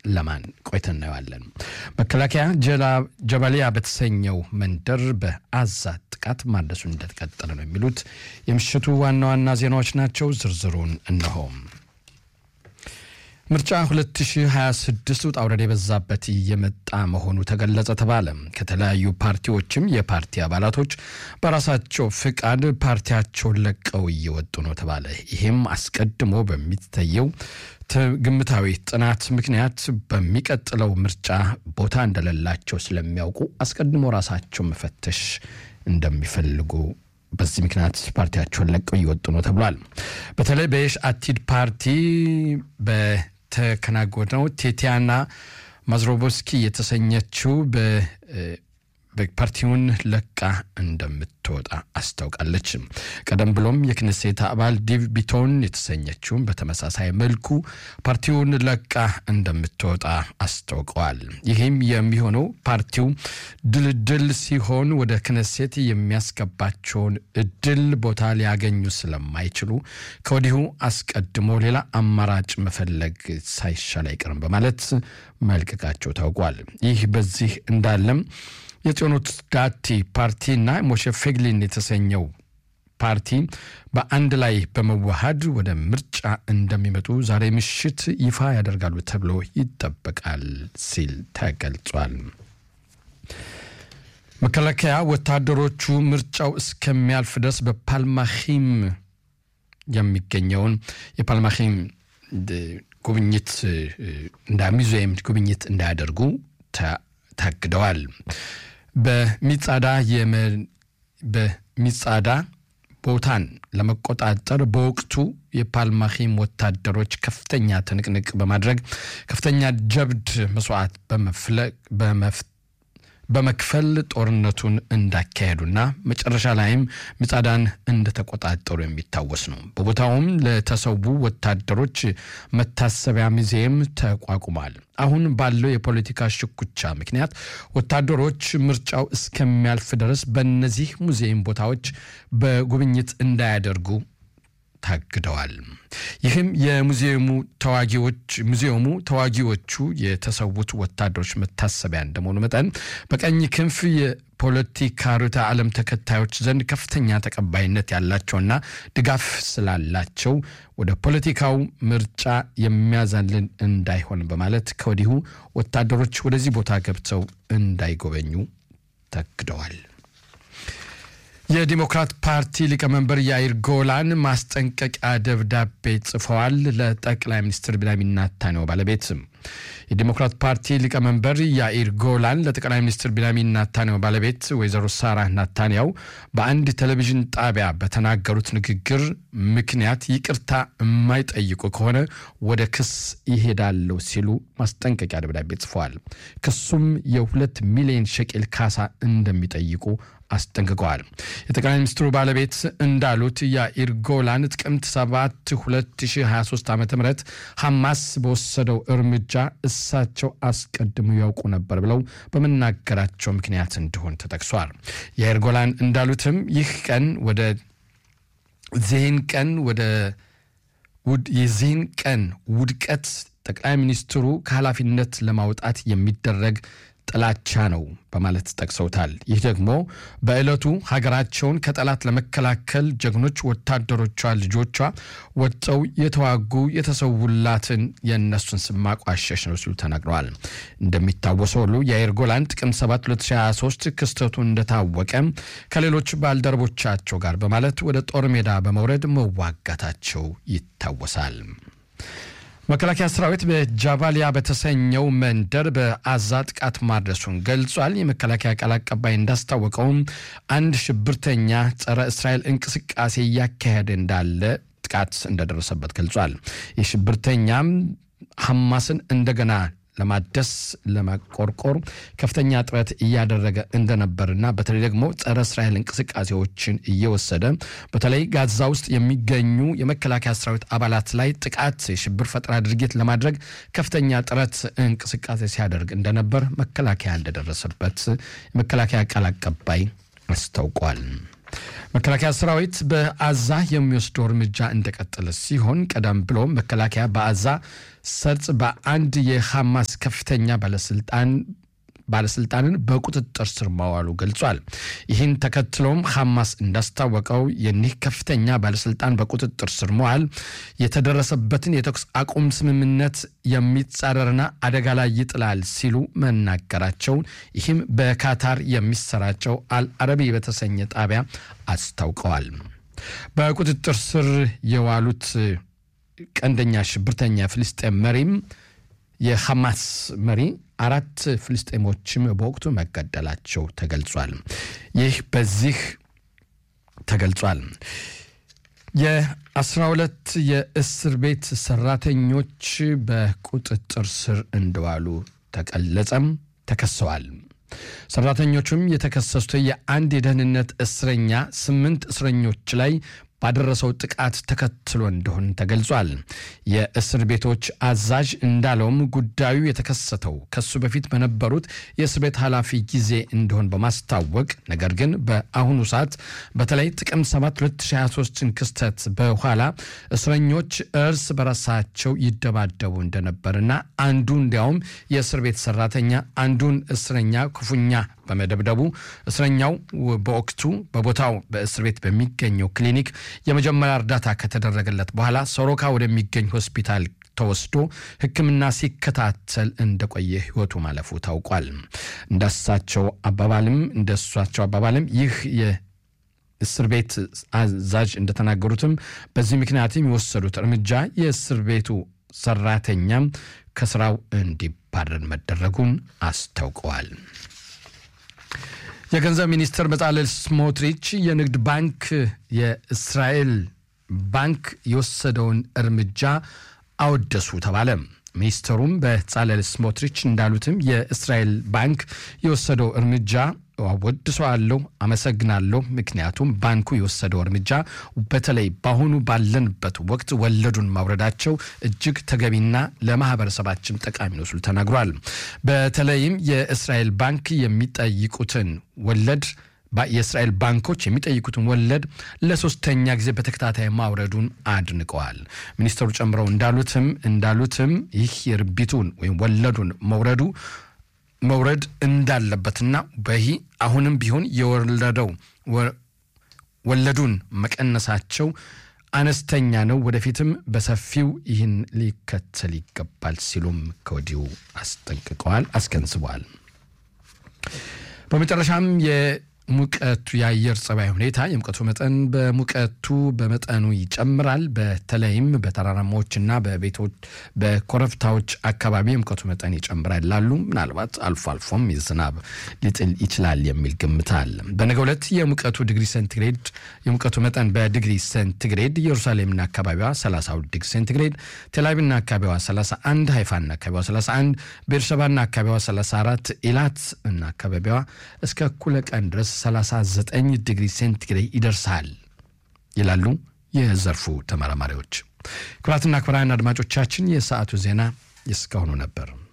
ለማን ቆይተን እናየዋለን። መከላከያ ጀባሊያ በተሰኘው መንደር በአዛ ጥቃት ማድረሱን እንደተቀጠለ ነው የሚሉት የምሽቱ ዋና ዋና ዜናዎች ናቸው። ዝርዝሩን እነሆ። ምርጫ 2026 ውጣ ውረድ የበዛበት እየመጣ መሆኑ ተገለጸ ተባለ። ከተለያዩ ፓርቲዎችም የፓርቲ አባላቶች በራሳቸው ፍቃድ ፓርቲያቸውን ለቀው እየወጡ ነው ተባለ። ይህም አስቀድሞ በሚታየው ግምታዊ ጥናት ምክንያት በሚቀጥለው ምርጫ ቦታ እንደሌላቸው ስለሚያውቁ አስቀድሞ ራሳቸው መፈተሽ እንደሚፈልጉ በዚህ ምክንያት ፓርቲያቸውን ለቀው እየወጡ ነው ተብሏል። በተለይ በየሽ አቲድ ፓርቲ በተከናወነው ቴቲያና ማዝሮቦስኪ የተሰኘችው ፓርቲውን ለቃ እንደምትወጣ አስታውቃለች። ቀደም ብሎም የክኔሴት አባል ዲቭ ቢቶን የተሰኘችውን በተመሳሳይ መልኩ ፓርቲውን ለቃ እንደምትወጣ አስታውቀዋል። ይህም የሚሆነው ፓርቲው ድልድል ሲሆን ወደ ክኔሴት የሚያስገባቸውን እድል ቦታ ሊያገኙ ስለማይችሉ ከወዲሁ አስቀድሞ ሌላ አማራጭ መፈለግ ሳይሻል አይቀርም በማለት መልቀቃቸው ታውቋል። ይህ በዚህ እንዳለም የጽዮኖት ዳቲ ፓርቲና ሞሼ ፌግሊን የተሰኘው ፓርቲ በአንድ ላይ በመዋሃድ ወደ ምርጫ እንደሚመጡ ዛሬ ምሽት ይፋ ያደርጋሉ ተብሎ ይጠበቃል ሲል ተገልጿል። መከላከያ ወታደሮቹ ምርጫው እስከሚያልፍ ድረስ በፓልማሂም የሚገኘውን የፓልማሂም ጉብኝት እንዳ ሙዚየም ጉብኝት እንዳያደርጉ ታግደዋል። በሚጻዳ በሚጻዳ ቦታን ለመቆጣጠር በወቅቱ የፓልማሂም ወታደሮች ከፍተኛ ትንቅንቅ በማድረግ ከፍተኛ ጀብድ መስዋዕት በመክፈል ጦርነቱን እንዳካሄዱና መጨረሻ ላይም ሚጻዳን እንደተቆጣጠሩ የሚታወስ ነው። በቦታውም ለተሰዉ ወታደሮች መታሰቢያ ሙዚየም ተቋቁሟል። አሁን ባለው የፖለቲካ ሽኩቻ ምክንያት ወታደሮች ምርጫው እስከሚያልፍ ድረስ በእነዚህ ሙዚየም ቦታዎች በጉብኝት እንዳያደርጉ ታግደዋል። ይህም የሙዚየሙ ተዋጊዎች ሙዚየሙ ተዋጊዎቹ የተሰዉት ወታደሮች መታሰቢያ እንደመሆኑ መጠን በቀኝ ክንፍ የፖለቲካ ርዕዮተ ዓለም ተከታዮች ዘንድ ከፍተኛ ተቀባይነት ያላቸውና ድጋፍ ስላላቸው ወደ ፖለቲካው ምርጫ የሚያዛልን እንዳይሆን በማለት ከወዲሁ ወታደሮች ወደዚህ ቦታ ገብተው እንዳይጎበኙ ታግደዋል። የዲሞክራት ፓርቲ ሊቀመንበር ያይር ጎላን ማስጠንቀቂያ ደብዳቤ ጽፈዋል ለጠቅላይ ሚኒስትር ቢንያሚን ኔታንያሁ ባለቤት። የዲሞክራት ፓርቲ ሊቀመንበር ያኢር ጎላን ለጠቅላይ ሚኒስትር ቢንያሚን ኔታንያሁ ባለቤት ወይዘሮ ሳራ ኔታንያሁ በአንድ ቴሌቪዥን ጣቢያ በተናገሩት ንግግር ምክንያት ይቅርታ የማይጠይቁ ከሆነ ወደ ክስ ይሄዳለሁ ሲሉ ማስጠንቀቂያ ደብዳቤ ጽፈዋል። ክሱም የሁለት ሚሊዮን ሸቄል ካሳ እንደሚጠይቁ አስጠንቅቀዋል። የጠቅላይ ሚኒስትሩ ባለቤት እንዳሉት ያኢር ጎላን ጥቅምት 7 2023 ዓ ም ሐማስ በወሰደው እርምጃ እሳቸው አስቀድሞ ያውቁ ነበር ብለው በመናገራቸው ምክንያት እንደሆን ተጠቅሷል። ያኢር ጎላን እንዳሉትም ይህ ቀን ወደ ዚህን ቀን ወደ የዚህን ቀን ውድቀት ጠቅላይ ሚኒስትሩ ከኃላፊነት ለማውጣት የሚደረግ ጥላቻ ነው በማለት ጠቅሰውታል። ይህ ደግሞ በዕለቱ ሀገራቸውን ከጠላት ለመከላከል ጀግኖች ወታደሮቿ ልጆቿ ወጥተው የተዋጉ የተሰውላትን የእነሱን ስም ማቋሸሽ ነው ሲሉ ተናግረዋል። እንደሚታወሰው ሁሉ የአየር ጎላን ጥቅምት 7 2023 ክስተቱ እንደታወቀ ከሌሎች ባልደረቦቻቸው ጋር በማለት ወደ ጦር ሜዳ በመውረድ መዋጋታቸው ይታወሳል። መከላከያ ሰራዊት በጃባሊያ በተሰኘው መንደር በአዛ ጥቃት ማድረሱን ገልጿል። የመከላከያ ቃል አቀባይ እንዳስታወቀውም አንድ ሽብርተኛ ጸረ እስራኤል እንቅስቃሴ እያካሄደ እንዳለ ጥቃት እንደደረሰበት ገልጿል። የሽብርተኛም ሐማስን እንደገና ለማደስ ለማቆርቆር ከፍተኛ ጥረት እያደረገ እንደነበርና በተለይ ደግሞ ጸረ እስራኤል እንቅስቃሴዎችን እየወሰደ በተለይ ጋዛ ውስጥ የሚገኙ የመከላከያ ሰራዊት አባላት ላይ ጥቃት የሽብር ፈጠራ ድርጊት ለማድረግ ከፍተኛ ጥረት እንቅስቃሴ ሲያደርግ እንደነበር መከላከያ እንደደረሰበት የመከላከያ ቃል አቀባይ አስታውቋል። መከላከያ ሰራዊት በአዛ የሚወስደው እርምጃ እንደቀጠለ ሲሆን ቀደም ብሎ መከላከያ በአዛ ሰርጽ በአንድ የሐማስ ከፍተኛ ባለስልጣን ባለስልጣንን በቁጥጥር ስር ማዋሉ ገልጿል። ይህን ተከትሎም ሐማስ እንዳስታወቀው የኒህ ከፍተኛ ባለስልጣን በቁጥጥር ስር መዋል የተደረሰበትን የተኩስ አቁም ስምምነት የሚጻረርና አደጋ ላይ ይጥላል ሲሉ መናገራቸውን ይህም በካታር የሚሰራጨው አልአረቢ በተሰኘ ጣቢያ አስታውቀዋል። በቁጥጥር ስር የዋሉት ቀንደኛ ሽብርተኛ ፍልስጤም መሪም የሐማስ መሪ አራት ፍልስጤሞችም በወቅቱ መገደላቸው ተገልጿል። ይህ በዚህ ተገልጿል። የአስራ ሁለት የእስር ቤት ሰራተኞች በቁጥጥር ስር እንደዋሉ ተገለጸም ተከሰዋል። ሰራተኞቹም የተከሰሱት የአንድ የደህንነት እስረኛ ስምንት እስረኞች ላይ ባደረሰው ጥቃት ተከትሎ እንደሆን ተገልጿል። የእስር ቤቶች አዛዥ እንዳለውም ጉዳዩ የተከሰተው ከሱ በፊት በነበሩት የእስር ቤት ኃላፊ ጊዜ እንደሆን በማስታወቅ ነገር ግን በአሁኑ ሰዓት በተለይ ጥቅምት 7 2023ን ክስተት በኋላ እስረኞች እርስ በራሳቸው ይደባደቡ እንደነበርና አንዱ እንዲያውም የእስር ቤት ሰራተኛ አንዱን እስረኛ ክፉኛ በመደብደቡ እስረኛው በወቅቱ በቦታው በእስር ቤት በሚገኘው ክሊኒክ የመጀመሪያ እርዳታ ከተደረገለት በኋላ ሶሮካ ወደሚገኝ ሆስፒታል ተወስዶ ሕክምና ሲከታተል እንደቆየ ህይወቱ ማለፉ ታውቋል። እንዳሳቸው አባባልም እንደሷቸው አባባልም ይህ የእስር ቤት አዛዥ እንደተናገሩትም በዚህ ምክንያትም የወሰዱት እርምጃ የእስር ቤቱ ሰራተኛም ከስራው እንዲባረር መደረጉን አስታውቀዋል። የገንዘብ ሚኒስትር በጻለል ስሞትሪች የንግድ ባንክ የእስራኤል ባንክ የወሰደውን እርምጃ አወደሱ ተባለ። ሚኒስትሩም በጻለል ስሞትሪች እንዳሉትም የእስራኤል ባንክ የወሰደው እርምጃ አወድሰዋለሁ፣ አመሰግናለሁ። ምክንያቱም ባንኩ የወሰደው እርምጃ በተለይ በአሁኑ ባለንበት ወቅት ወለዱን ማውረዳቸው እጅግ ተገቢና ለማህበረሰባችን ጠቃሚ ነው ሲሉ ተናግሯል። በተለይም የእስራኤል ባንክ የሚጠይቁትን ወለድ የእስራኤል ባንኮች የሚጠይቁትን ወለድ ለሶስተኛ ጊዜ በተከታታይ ማውረዱን አድንቀዋል። ሚኒስትሩ ጨምረው እንዳሉትም እንዳሉትም ይህ የርቢቱን ወይም ወለዱን መውረዱ መውረድ እንዳለበትና በይህ አሁንም ቢሆን የወለደው ወለዱን መቀነሳቸው አነስተኛ ነው፣ ወደፊትም በሰፊው ይህን ሊከተል ይገባል ሲሉም ከወዲሁ አስጠንቅቀዋል፣ አስገንዝበዋል። በመጨረሻም ሙቀቱ የአየር ጸባይ ሁኔታ የሙቀቱ መጠን በሙቀቱ በመጠኑ ይጨምራል። በተለይም በተራራማዎችና በቤቶች በኮረብታዎች አካባቢ የሙቀቱ መጠን ይጨምራል ይላሉ። ምናልባት አልፎ አልፎም ዝናብ ሊጥል ይችላል የሚል ግምት አለ። በነገው ዕለት የሙቀቱ ዲግሪ ሴንቲግሬድ የሙቀቱ መጠን በዲግሪ ሴንቲግሬድ ኢየሩሳሌምና አካባቢዋ 32 ዲግሪ ሴንቲግሬድ፣ ቴልአቪቭና አካባቢዋ 31፣ ሃይፋና አካባቢዋ 31፣ ቤርሸባና አካባቢዋ 34፣ ኢላት እና አካባቢዋ እስከ እኩለ ቀን ድረስ 39 ዲግሪ ሴንቲግሬድ ይደርሳል ይላሉ የዘርፉ ተመራማሪዎች። ክቡራትና ክቡራን አድማጮቻችን የሰዓቱ ዜና እስካሁኑ ነበር።